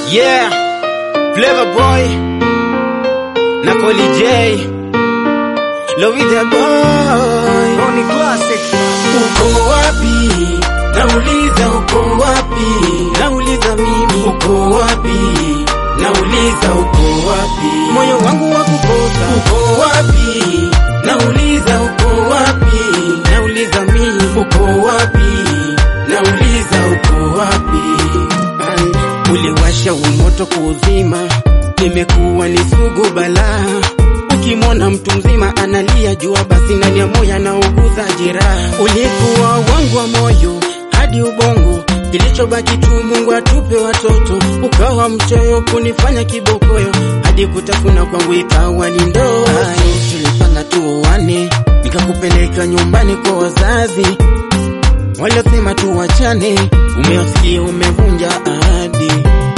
Yeah, Flavor Boy na Koli J, Lovi the Boy, Oni Classic. uko wapi? Nauliza uko wapi? Nauliza mimi uko wapi? Nauliza uko wapi? Moyo wangu wa kukosa uko wapi? Nauliza uko wapi? Nauliza mimi uko wapi? Nauliza uko wapi? Ai, Uliwasha umoto kuuzima, nimekuwa ni sugu balaa. Ukimwona mtu mzima analia, jua basi ndani ya moyo anauguza jeraha. Ulikuwa wangu wa moyo hadi ubongo, kilichobaki tu Mungu atupe watoto. Ukawa mchoyo kunifanya kibokoyo, hadi kutafuna kwangu ikawa ni ndoa. Tulipanga tuoane, nikakupeleka nyumbani kwa wazazi waliosema tuwachane, umewasikia umevunja ahadi.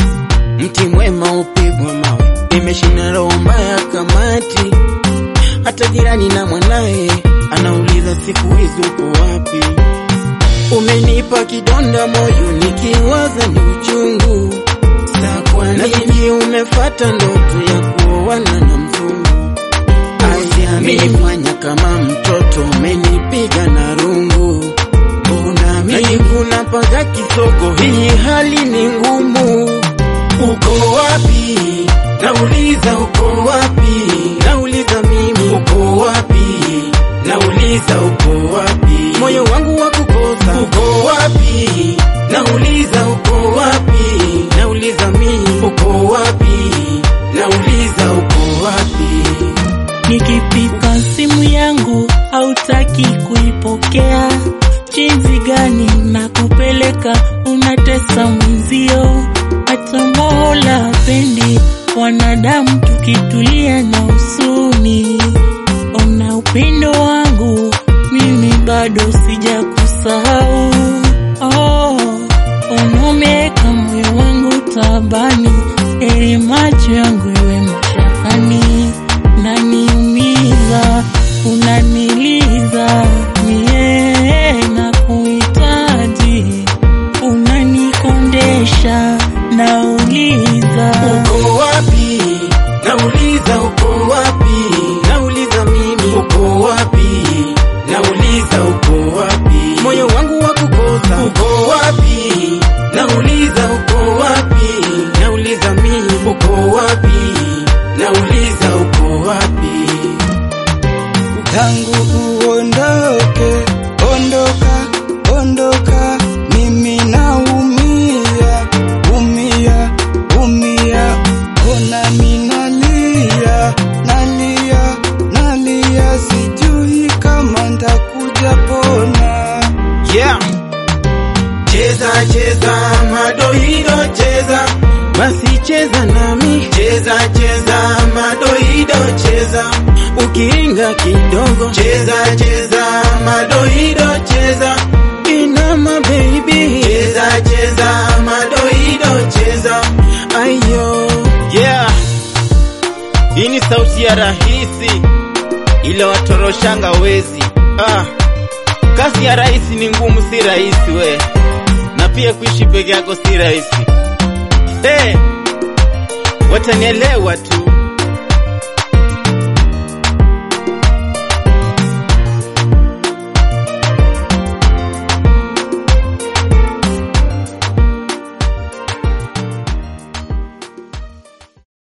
Mti mwema upigwa mawe, imeshinda roho mbaya kamati. Hata jirani na mwanaye anauliza siku hizi uko wapi? Umenipa kidonda moyo, nikiwaza ni uchungu. Sa kwa nini umefata ndoto ya kuoana na mzungu? Amenifanya kama mtoto, umenipiga na rungu. Mbona mimi kuna paga kisogo, hii hali ni ngumu. Uko wapi? Nauliza uko wapi? Nauliza mimi uko wapi? Nauliza uko wapi? Moyo wangu wa kukosa uko wapi? Nauliza uko wapi? Nauliza mimi uko wapi? Nauliza uko wapi? Nikipiga simu yangu hautaki kuipokea, jinsi gani na kupeleka unatesa mwenzio. Hata Mola pendi wanadamu tukitulia na usuni. Ona upendo wangu mimi bado sijakusahau. Oh, unomeka moyo wangu tabani, ili macho yangu iwe mashakani naniumiza, unaniliza mie na kuhitaji, unanikondesha, nauliza Uko wapi? Nauliza uko wapi? Nauliza mimi uko wapi? Nauliza uko wapi? Moyo wangu wa kukosa uko wapi? Nauliza uko wapi? Nauliza mimi uko wapi? Nauliza uko wapi? Tangu uondoke, ondoka, ondoka, mimi naumia, umia, umia, ona minalia, nalia, nalia, sijui kama ntakuja pona. Yeah. Cheza cheza madoido cheza basi cheza nami cheza cheza madoido cheza ukiinga kidogo cheza cheza madoido cheza inama baby cheza cheza madoido cheza ayo yeah hii ni sauti ya rahisi ile watoroshanga wezi ah. Kazi ya rahisi ni ngumu, si rahisi we, na pia kuishi peke yako si rahisi. Hey, watanielewa tu.